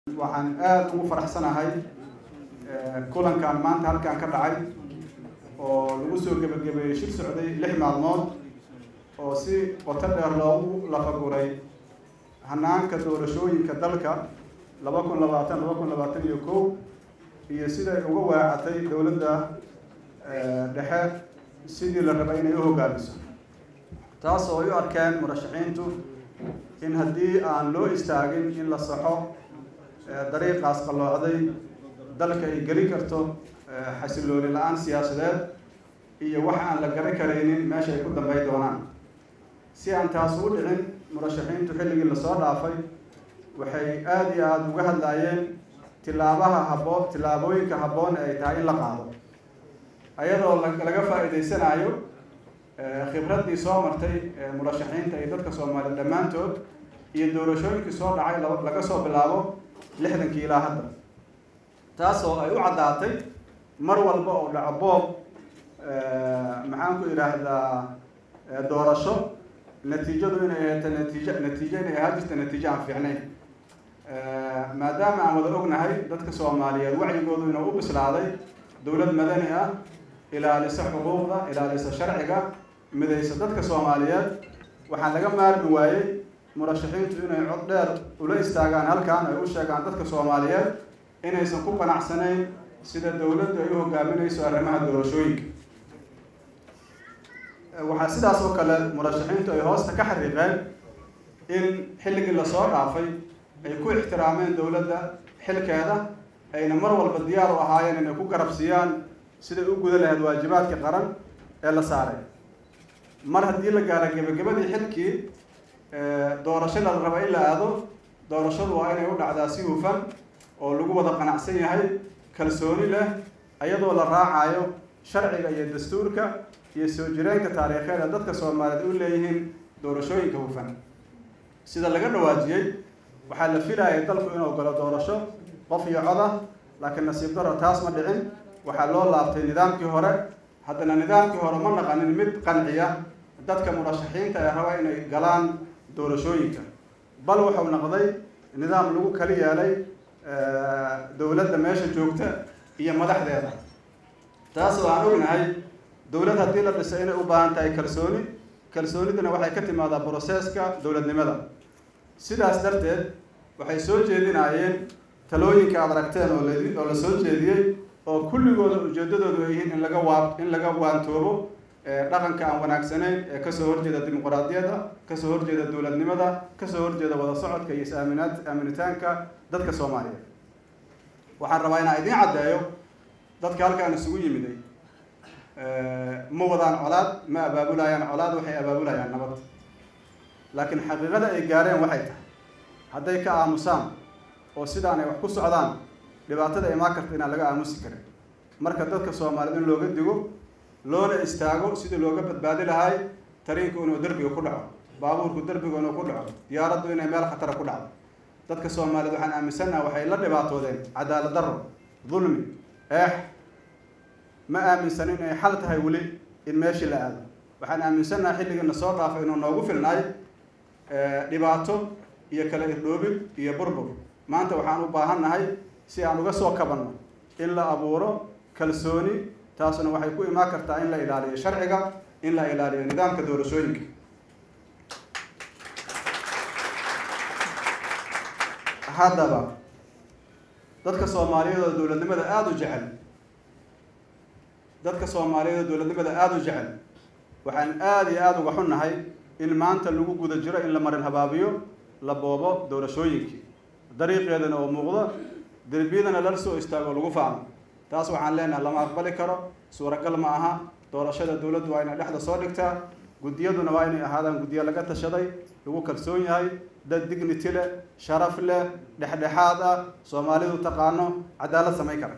waxaan aada ugu faraxsanahay kulankan maanta halkan ka dhacay oo lagu soo gebagabeeyey shir socday lix maalmood oo si qoto dheer loogu lafaguray hanaanka doorashooyinka dalka laba kun labaatan laba kun labaatan iyo kow iyo siday uga waacatay dowladda dhexe sidii la rabay inay u hogaamiso taas oo ay u arkeen murashaxiintu in haddii aan loo istaagin in la saxo dariiqaas qalloocday dalka ay geli karto xasilooni la-aan siyaasadeed iyo wax aan la garan karaynin meesha ay ku dambay doonaan si aan taas u dhicin murashaxiintu xilligii lasoo dhaafay waxay aada iyo aada uga hadlaayeen tilaabaha habboon tillaabooyinka habboon ay tahay in la qaado ayadoo laga faa-iideysanayo khibraddii soo martay murashaxiinta iyo dadka soomaaliya dhammaantood iyo doorashooyinkii soo dhacay laga soo bilaabo lixdankii ilaa hadda taas oo ay u caddaatay mar walba oo dhaco boob maxaan ku idhaahdaa doorasho natiijadu inay ahayta natiijo natiijo inay ahaa jirta natiijo aan fiicnayn maadaama aan wada ognahay dadka soomaaliyeed wacyigoodu inuu u bislaaday dowlad madani ah ilaalisa xuquuqda ilaalisa sharciga midaysa dadka soomaaliyeed waxaa laga maarmi waayey murashaxiintu inay cod dheer ula istaagaan halkan ay u sheegaan dadka soomaaliyeed inaysan ku qanacsanayn sida dowladdu ay u hogaaminayso arrimaha doorashooyinka waxaa sidaas oo kale murashaxiintu ay hoosta ka xariiqeen in xilligii lasoo dhaafay ay ku ixtiraameen dowladda xilkeeda ayna mar walba diyaar u ahaayeen inay ku garabsiiyaan siday u guda lahayd waajibaadka qaran ee la saaray mar haddii la gaaro gebagabadii xilkii doorashada la raba in la aado doorashadu waa inay u dhacdaa si hufan oo lagu wada qanacsan yahay kalsooni leh iyadoo la raacayo sharciga iyo dastuurka iyo soo jireenka taariikheed ee dadka soomaaliyeed u leeyihiin doorashooyinka hufan sida laga dhawaajiyey waxaa la filayay dalku inuu galo doorasho qof iyo coda laakiin nasiib daro taas ma dhicin waxaa loo laabtay nidaamkii hore haddana nidaamkii hore ma naqanin mid qanciya dadka murashaxiinta ee raba inay galaan doorashooyinka bal wuxuu noqday nidaam lagu kali yeelay dowladda meesha joogta iyo madaxdeeda taas oo aan ognahay dowlad haddii la dhisay inay u baahan tahay kalsooni kalsooniduna waxay ka timaadaa broseska dowladnimada sidaas darteed waxay soo jeedinayeen talooyinka aad aragteen oo l oo la soo jeediyey oo kulligooda ujeedadoodu ay yihiin in laga waa in laga waantoobo dhaqanka aan wanaagsanayn ee kasoo horjeeda dimuqraadiyadda kasoo horjeeda dowladnimada kasoo horjeeda wada socodka iyo is-aaminaad aaminitaanka dadka soomaaliyeed waxaan rabaa inaan idiin caddeeyo dadka halkaan isugu yimiday ma wadaan colaad ma abaabulayaan colaad waxay abaabulayaan nabad laakiin xaqiiqada ay gaareen waxay tahay hadday ka aamusaan oo sidaan ay wax ku socdaan dhibaatada imaan karta inaan laga aamusi karin marka dadka soomaaliyeed in looga digo loona istaago sidii looga badbaadi lahay tariinku inuu derbiga ku dhaco baabuurku derbiga inuu ku dhaco diyaaraddu inay meel khatara ku dhacdo dadka soomaaliyeed waxaan aaminsannaha waxay la dhibaatoodeen cadaalad darro dulmi eex ma aaminsanin inay xal tahay weli in meeshii la aado waxaan aaminsannaha xilligiina soo dhaafay inuu noogu filnaay dhibaato iyo kala irdhoobid iyo burbur maanta waxaan u baahannahay si aan uga soo kabanno in la abuuro kalsooni taasuna waxay ku imaan kartaa in la ilaaliyo sharciga in la ilaaliyo nidaamka doorashooyinka haddaba dadka soomaaliyeed oo dowladnimada aada u jecel dadka soomaaliyeed oo dowladnimada aada u jecel waxaan aada iyo aada uga xunnahay in maanta lagu guda jiro in la marin habaabiyo la boobo doorashooyinkii dariiqeedana oo muuqdo derbiyadana lala soo istaago lagu faano taas waxaan leenahay lama aqbali karo suuragal ma aha doorashada dowladdu waa inay dhexda soo dhigtaa guddiyaduna waa inay ahaadaan guddiyo laga tashaday lagu kalsoon yahay dad dignity leh sharaf leh dhexdhexaad ah soomaalidu taqaano cadaalad samayn kara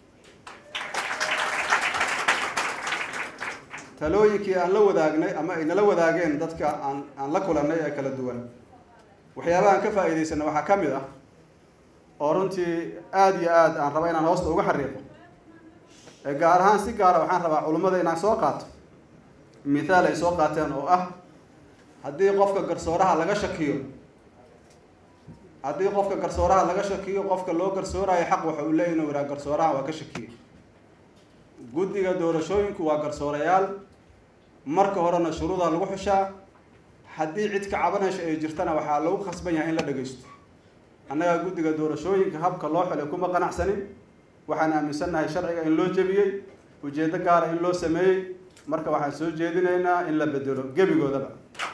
talooyinkii aan la wadaagnay ama ay nala wadaageen dadka aan aan la kulannay ee kala duwan waxyaabaha aan ka faa'iidaysana waxaa ka mid ah oo runtii aada iyo aada aan raba inaan hoosta uga xariiqo gaar ahaan si gaara waxaan rabaa culummada inaan soo qaato mithaal ay soo qaateen oo ah haddii qofka garsooraha laga shakiyo haddii qofka garsooraha laga shakiyo qofka loo garsoorayo xaq waxa uu leeyahy inuu yidhaha garsooraha waa ka shakiyey guddiga doorashooyinku waa garsoorayaal marka horena shuruuda lagu xushaa haddii cid ka cabanaysa ay jirtana waxaa lagu khasban yahay in la dhagaysto annaga guddiga doorashooyinka habka loo xilay kuma qanacsanin waxaan aaminsannahay sharciga in loo jebiyey ujeeddo gaara in loo sameeyey marka waxaan soo jeedinaynaa in la bedelo gebigoodaba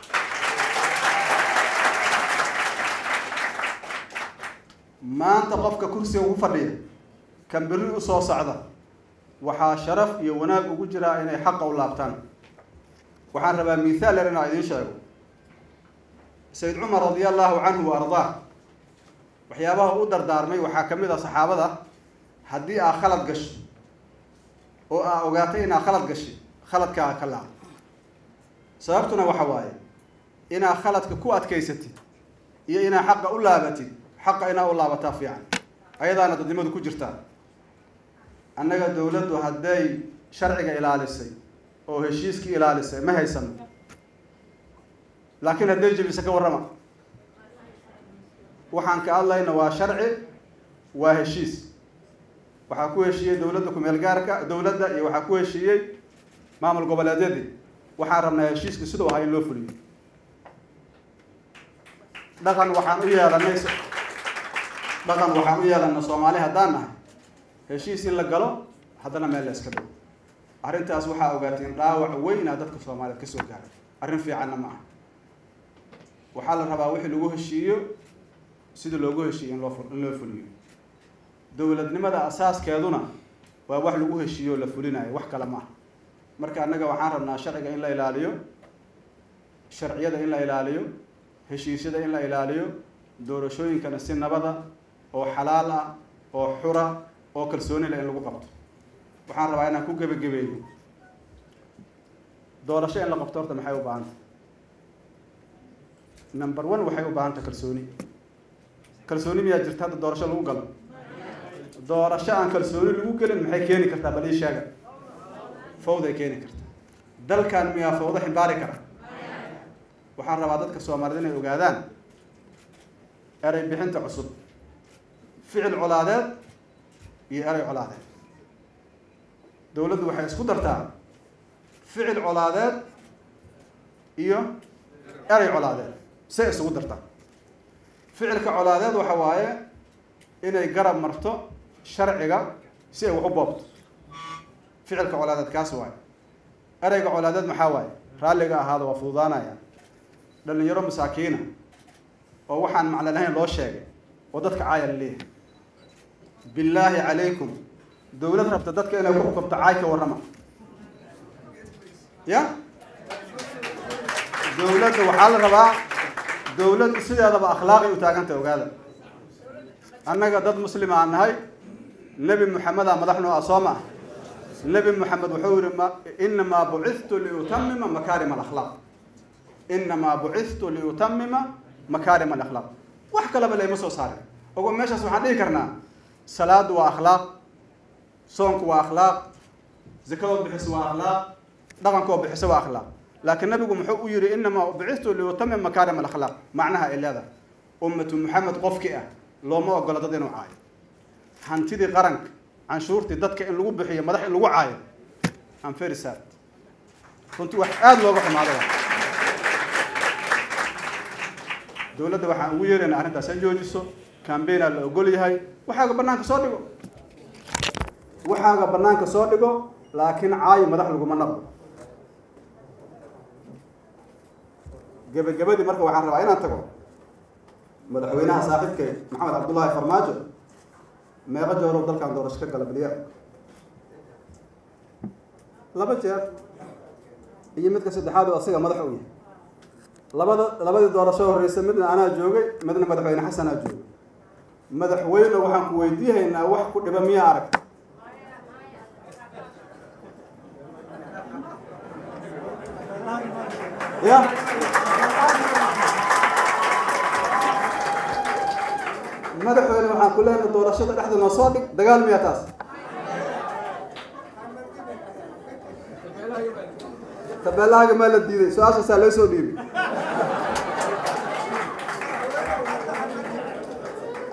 maanta qofka kursiga ugu fadhiya kan berri u soo socda waxaa sharaf iyo wanaag ugu jiraa inay xaqa u laabtaan waxaan rabaa mithaal yar inaa idiin sheego sayid cumar radia allahu canhu wa ardaa waxyaabaha u dardaarmay waxaa ka mid ah saxaabada haddii aa khalad gasho oo aa ogaatay inaa khalad gashay khaladkaa ka laab sababtuna waxa waaye inaa khaladka ku adkaysatid iyo inaa xaqa u laabatid xaqa inaa u laabataa fiican ayadaana dadnimadu ku jirtaa annaga dowladdu hadday sharciga ilaalisay oo heshiiskii ilaalisay ma haysano laakiin hadday jebisa ka warrama waxaan ka hadlayna waa sharci waa heshiis waxaa ku heshiiyey dowladda kumeel gaarka dowladda iyo waxaa ku heshiiyey maamul goboleedyadii waxaan rabnaa heshiiska siduu ahaa in loo fuliyo dhaqan waxaan u yeelanay dhaqan waxaan u yeelana soomaali haddaan nahay heshiis in la galo haddana meel la iska dhigo arrintaas waxaa ogaateen dhaawac weynaa dadka soomaaliyeed kasoo gaaray arrin fiicanna ma aha waxaa la rabaa wixii lagu heshiiyo sida loogu heshiiyo in loo in loo fuliyo dowladnimada asaaskeeduna waa wax lagu heshiiyo o la fulinayo wax kale ma aha marka annaga waxaan rabnaa sharciga in la ilaaliyo sharciyada in la ilaaliyo heshiisyada in la ilaaliyo doorashooyinkana si nabada oo xalaal ah oo xura oo kalsooni leh in lagu qabto waxaan rabaa inaan ku gebagabeeyo doorasho in la qabto horta maxay u baahanta number one waxay u baahanta kalsooni kalsooni miyaa jirta hadda doorasho lagu galo doorasho aan kalsooni lagu gelin maxay keeni kartaa bal ii sheega fawday keeni kartaa dalkan miyaa fawdo ximbaari kara waxaan rabaa dadka soomaaliyed inay ogaadaan erey bixinta cusub ficil colaadeed iyo erey colaadeed dowladdu waxay isku dartaa ficil colaadeed iyo erey colaadeed say isugu dartaa ficilka colaadeed waxa waaye inay garab marto sharciga si ay wax u boobto ficilka colaadeed kaas waaye ereyga colaadeed maxaa waaye raalliga ahaada waa fududaanaya dhalinyaro masaakiina oo waxaan macno lahayn loo sheegay oo dadka caaya la leeyahay billaahi calaykum dowlad rabta dadka inay ku xukumto caay ka warrama ya dowladda waxaa la rabaa dowladdu sideedaba akhlaaqay u taaganta ogaada annaga dad muslima aan nahay nebi moxameda madaxnoo ah soo ma ah nebi moxamed wuxuu yihi ma inamaa bucithtu liutamima makaarim alakhlaaq inamaa bucithtu liutamima makaarim alakhlaaq wax kaleba layma soo saarin ogo meeshaas waxaan dhihi karnaa salaadu waa akhlaaq soonku waa akhlaaq zakadood bixiso waa akhlaaq dhaqankood bixiso waa akhlaaq laakiin nabigu muxuu u yihi inamaa bucithtu liutamim makaarim alakhlaaq macnaha ay leedahay ummatu maxamed qofkii ah looma ogola dad inuu caayo hantidii qaranka canshuurtii dadka in lagu bixiyo madax in lagu caayo am very sad runtii wax aada looga xumaado dowladda waxaan ugu yeeraynaa arrintaas ha joojiso cambaigna la ogol yahay waxaaga banaanka soo dhigo waxaaga banaanka soo dhigo laakiin caayo madax laguma naqdo gebagabadii marka waxaan rabaa inaan tago madaxweynaha saaxiibkay maxamed cabdullaahi farmaajo meeqo jeerow dalkan doorasho ka gala baliya laba jeer iyo midka saddexaad oo asiga madax u yahay labada labadii doorasho horreysa midna anaa joogay midna madaxweyne xasanaa joogay madaxweyne waxaan ku weydiihaynaa wax ku dhiba miyaa arag ya madaxweyne waxaan ku leenahay doorashada dhexda noo soo dhig dagaal miyaa taas tabeelahaaga maa la diiday su-aashaasaa loo soo dhiibay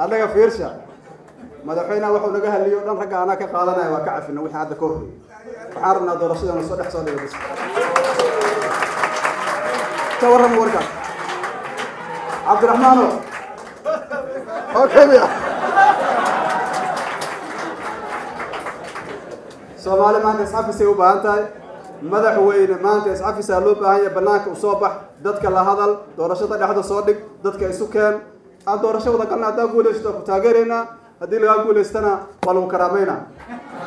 annaga fiirsha madaxweynaha wuxuu naga haliyo dhan ragga anaa ka qaadanaya waa ka cafina wixii hadda ka horreeyay waxaan rabnaa doorashada na soo dhex soo dhiga bas ka warrama warkaas cabdiraxmaano okay miya soomaali maanta iscafisay u baahan tahay madaxweyne maanta iscafisaa loo baahan yahay banaanka u soo bax dadka la hadal doorashada dhexda soo dhig dadka isu keen aan doorasho wada galna haddaa guulaysato ku taageeraynaa haddii lagaa guulaystana waa lagu karaameynaa